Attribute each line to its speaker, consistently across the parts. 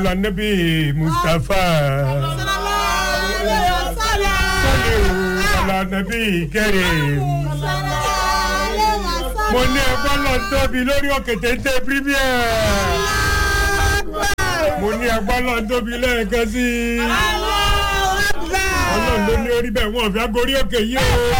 Speaker 1: alanabi mustapha sọlẹ̀ alanabi kẹrin mo ní ẹgbọ́n lọ tóbi lórí òkè téńté premier mo ní ẹgbọ́n lọ tóbi lẹ́ẹ̀kan sí i ọlọ́run ló ní orí bẹ́ẹ̀ wọ́n fi agorí òkè yìí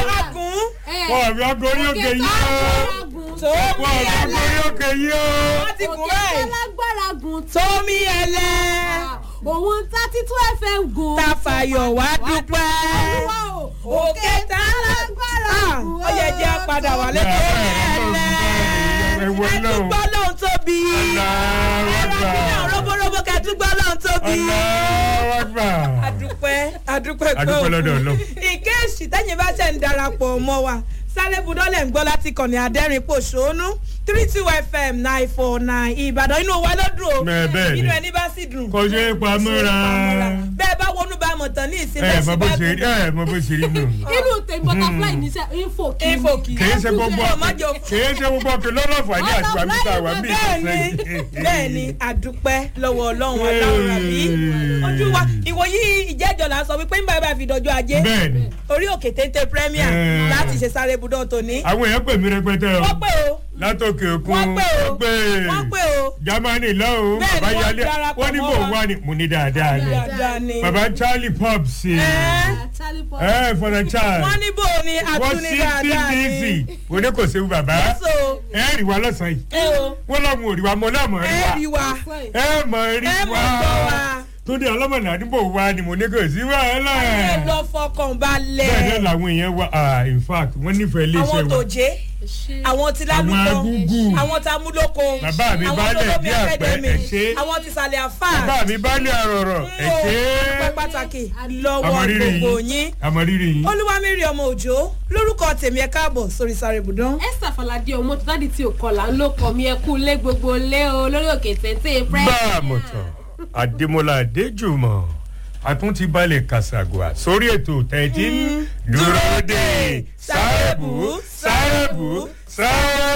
Speaker 1: o wọ́n fi agorí òkè yìí o wọ́n fi agorí òkè yìí o.
Speaker 2: ti gùn báyìí.
Speaker 3: alágbára gùn tó.
Speaker 2: tómi ẹlẹ.
Speaker 3: òun thirty two fm gùn.
Speaker 2: ta fàyọ̀ wá dúpẹ́. òkè tá
Speaker 3: alágbára gùn.
Speaker 2: ó yẹ jẹ́ padà wà lẹ́kọ̀ọ́ ẹlẹ.
Speaker 1: ẹ̀wọ̀ náà
Speaker 2: ẹtúgbọ́ lóhun tóbi.
Speaker 1: aláwàgbà
Speaker 2: ẹ̀rọ roborobo kẹtúgbọ́ lóhun tóbi.
Speaker 1: aláwàgbà.
Speaker 2: adúpẹ́ adúpẹ́
Speaker 1: adúpẹ́ lọ́dọ̀ ọlọ́run.
Speaker 2: ìkéèsì tẹ́yìn bá ṣe ń darapọ̀ mọ́ wa sáré budọ́lẹ̀ ń gbọ́ láti kànnì adẹ́rìn pòṣónú three two fm nine four nine ìbàdàn inú wa ló dùn o
Speaker 1: Bẹ́ẹ̀, bẹ́ẹ̀ ni.
Speaker 2: inú ẹni bá sì dùn.
Speaker 1: kò ṣe é pamọ́ra.
Speaker 2: bẹ́ẹ̀ bá wọnú bá mọ̀ tán ní ìsinmi
Speaker 1: ẹ mọ bó ṣe rí ẹ mọ bó ṣe rí nù.
Speaker 3: inú tèmi butterfly ní sẹ info kì í.
Speaker 2: info kì í.
Speaker 1: kìí ṣe gbogbo
Speaker 2: Má jẹ́ o-
Speaker 1: kìí ṣe gbogbo ọkẹ lọ́nà fàdí àti wàmí tá a wà mí
Speaker 2: bẹ́ẹ̀ni bẹ́ẹ̀ni àdúpẹ́ lọ́wọ́ ọlọ́run ọlọ́run àbí ojú wa ìwòyí ìjẹ́jọ́ là ń sọ wípé nígbà bá fi dọjọ́ ajé
Speaker 1: bẹ́ẹ̀ni
Speaker 2: orí òkè téńté premier
Speaker 1: Eh.
Speaker 2: láti ṣe sáré budọ́ tòní.
Speaker 1: àwọn èèyàn pè mí rẹpẹtẹ o
Speaker 2: wọ́n pè o
Speaker 1: látòkè òkun
Speaker 2: wọ́n pè o
Speaker 1: wọ́n pè
Speaker 2: wọ́n pè o
Speaker 1: germany lọ́hùn
Speaker 2: Bẹ́ẹ̀ni,
Speaker 1: bàbá
Speaker 2: wọ́n
Speaker 1: yálé
Speaker 2: darapọ̀
Speaker 1: wọ́n ní
Speaker 2: mọ́
Speaker 1: bò
Speaker 2: wa.
Speaker 1: wá ni mo ní dáadáa ni
Speaker 2: dáadáa ni.
Speaker 1: bàbá charlie pop sí i
Speaker 2: Ẹ́.
Speaker 3: charlie paul.
Speaker 1: ẹ for the child
Speaker 2: wọ́n ní bò ní
Speaker 1: wọ́n
Speaker 2: àtúní
Speaker 1: sí
Speaker 2: dáadáa
Speaker 1: tdc
Speaker 2: ni.
Speaker 1: mo ní kò séwu bàbá
Speaker 2: so
Speaker 1: ẹ rí wa lọ́sàn-án yìí
Speaker 2: ẹ o
Speaker 1: wọ́n lọ́mú òrìwà mọ́ náà mọ̀ rí
Speaker 2: ẹ
Speaker 1: wa
Speaker 2: rí wa
Speaker 1: ẹ mọ̀ rí
Speaker 2: ẹ mọ̀
Speaker 1: wa
Speaker 2: gbọ́ wa
Speaker 1: túndé ọlọ́mọdé àdúgbò wa ni mo ní kò sí wàhálà
Speaker 2: ẹ lọ fọkàn balẹ̀
Speaker 1: bẹ́ẹ̀ náà làwọn èèyàn wa ah, in fact wọ́n nífẹ̀ẹ́
Speaker 2: àwọn
Speaker 1: iléeṣẹ́ wa
Speaker 2: tòjé àwọn ti lálùkọ
Speaker 1: Àwọn agúngù.
Speaker 2: àwọn ta múlòkó
Speaker 1: Bàbá mi
Speaker 2: àwọn
Speaker 1: baálẹ̀
Speaker 2: olómi
Speaker 1: bí àpẹ,
Speaker 2: academy,
Speaker 1: ẹ ṣé.
Speaker 2: àwọn ti sàlẹ̀ àfà
Speaker 1: bàbá mi bá lé àrọ̀rọ̀ ẹ̀ ṣe
Speaker 2: ọpẹ́
Speaker 1: é
Speaker 2: pàtàkì lọ́wọ́
Speaker 1: àmọ̀rírì
Speaker 2: gbogbo
Speaker 1: yìí
Speaker 2: yín
Speaker 1: àmọ̀rírì yìí
Speaker 2: olúwamírí ọmọ òjò lórúkọ tèmi ẹ káàbọ̀ sórí sáré ibùdó.
Speaker 3: esther falade ọmọ tó dáàdi tí ò kọlà ń lò kọ mi ẹ kú lé gbogbo lé o lórí òkè téńté prẹ.
Speaker 1: bá a mọ̀ tán adémọlá adéjùmọ̀ àtúntí balẹ̀ kàṣàgùà sórí ètò tẹ̀tí dúró dé sáàbù sáàbù sáàbù.